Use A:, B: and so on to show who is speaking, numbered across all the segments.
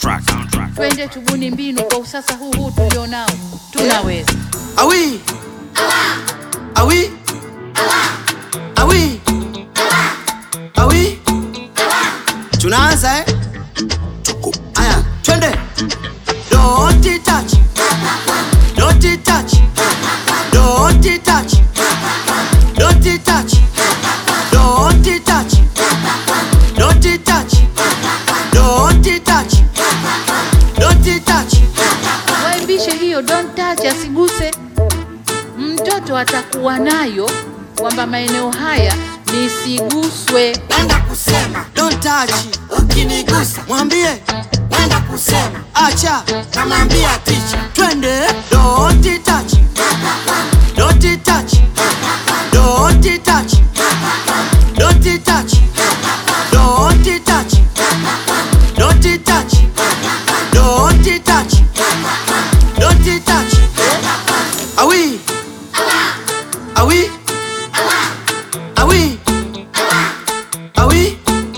A: Soundtrack.
B: Twende tubuni mbinu kwa usasa huu huu tulionao, tunaweza.
C: Awi. Awi. Awi. Awi. Tunaanza eh? Aya, twende. Don't touch. Don't touch. Don't touch. Don't touch. Don't touch. Don't touch. Don't touch. Don't touch.
B: Waimbishe hiyo don't touch, asiguse. Mtoto atakuwa nayo kwamba maeneo haya nisiguswe.
C: Wenda kusema don't touch, ukinigusa mwambie wenda kusema acha, namwambia ticha, twende don't touch, don't touch, don't touch, don't touch, don't touch, don't touch, don't touch, don't touch, awi, awi, awi. Awi.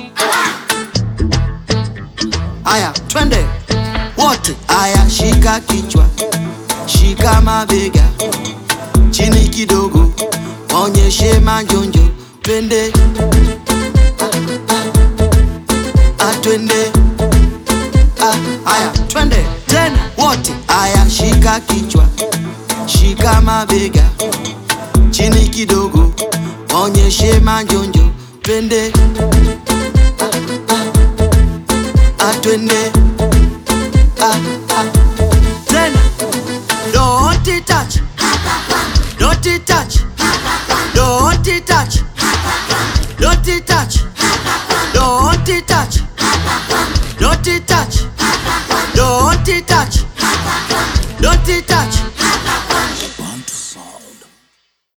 C: Aya, twende wote. Aya, shika kichwa, shika mabega, chini kidogo, onyeshe manjonjo, twende Ah, ah. Ah, twende Ah, aya, twende tena wote. Aya, shika kichwa, shika mabega, chini kidogo, onyeshe manjonjo, twende atwende ah, ah. tena don't touch don't touch don't touch don't touch don't touch don't touch don't touch don't touch